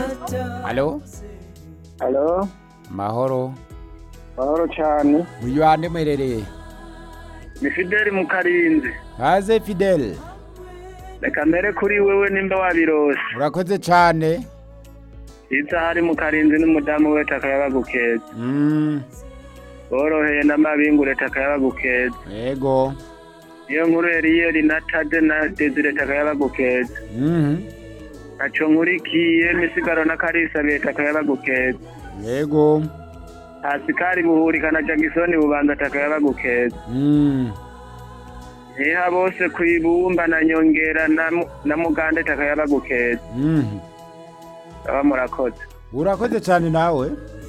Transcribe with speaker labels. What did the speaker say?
Speaker 1: Halo?
Speaker 2: Halo,
Speaker 1: Mahoro.
Speaker 2: mahoro cyane.
Speaker 1: Uyu hande mwerereye?
Speaker 2: Ni Fideli mu Karinzi.
Speaker 1: Haze Fidel.
Speaker 2: Reka mbere kuri wewe nimba wabirose.
Speaker 1: Urakoze cane.
Speaker 2: Iza hari mu Karinzi n'umudamu we takayabagukeza.
Speaker 1: Mm.
Speaker 2: Boroheye n'amabingure takayabagukeza.
Speaker 1: Yego.
Speaker 2: Iyo nkuru Eliel na Tade na Desire takayabagukeza.
Speaker 1: Mhm.
Speaker 2: Naco nkurikiye misigaro na Karisa be takayabagukeza.
Speaker 1: Yego.
Speaker 2: Asikari buhurika na Jagisoni bubanza takayabagukeza.
Speaker 1: Mm.
Speaker 2: Iha bose kwibumba na nyongera na, Mu- na mugande takayabagukeza.
Speaker 1: Mhm.
Speaker 2: Aba murakoze.
Speaker 1: Urakoze cane nawe.